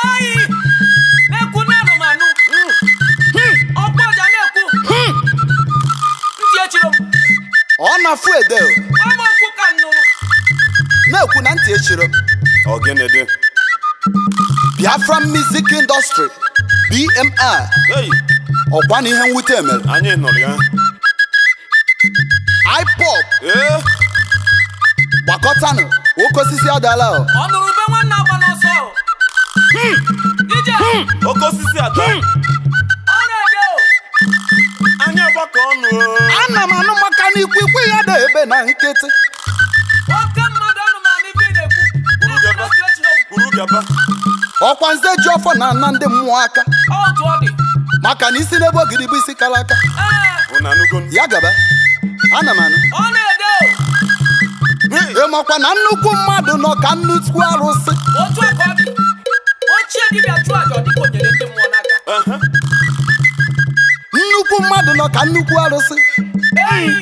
eyi na-ekwu na anụmanụ ọkpọ ọja na-ekwu ntị echiro m ọ na-afụ ede o. nwa m okwu ka nnụnụ na-ekwu na ntị echiro m Ọgịnịdị. Biafra Music Industry BMI Hey, ọkwa na ihe mwute mere anyị nụrụ ya. IPOP Ee, gbakọtanụ oke osisi adala o. ọ nụrụ ube nwanne agba n'ọsọ o. ije oke osisi ada. ọ na-ede o Anyị agbakọ ọnụ. o. ana m anụ maka na ikwikwị ya dị ebe na nkịtị oke mmadụ anụmanụ ibe ị na-ekwu na-ekwu na ntị echiro m Kwuru gaba. ọkwa nze ji ọfọ na ana ndị mmụọ aka ọ otu ọ dị maka na isi n'ebe ogidi bụ isi kara aka ee Unu anụgo? ya gaba ana m anụ ọ na-ede o Hey, ịmakwa na nnukwu mmadụ nọ ka nnukwu arụsị otu aka ọ dị ochie dibịa chụọ aja ọ dịka o nyere ndị mmụọ n'aka aha. nnukwu mmadụ nọ ka nnukwu arụsị eyi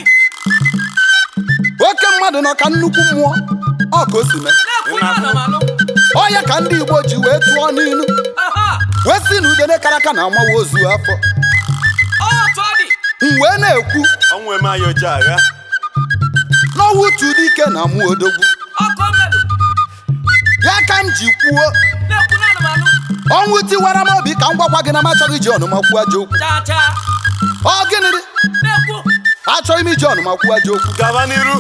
oke mmadụ nọ ka nnukwu mmụọ ọ ka o si mee na-ekwu na anụmanụ ọ ya ka ndị igbo ji wee tụọ n'ilu aha wee si na udene kara aka na amawa ozu afọ ọ otu ọ dị m wee na-ekwu Ọnwụ eme anyị oji agha. n'ọnwụ dike na mụ odogwu ọkụ mmerụ ya ka m ji kwuo na-ekwu na anụmanụ ọnwụ tiwara m obi ka m gwakwa gị na m achọghị iji ọnụma kwuo ajọ okwu chaa chaa ọ gịnị dị na-ekwu achọghị m iji ọnụma kwuo ajọ okwu Gaba n'iru.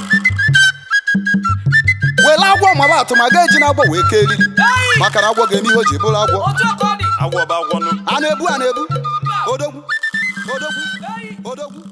were agwọ mara atụ ma ga-eji na agwọ wee kee eriri eyi maka na agwọ ga-eme ihe o ji bụrụ agwọ otu aka ọ dị Agwọ bụ agwọnụ. a na-ebu a na-ebu mba odogwu odogwu eyi odogwu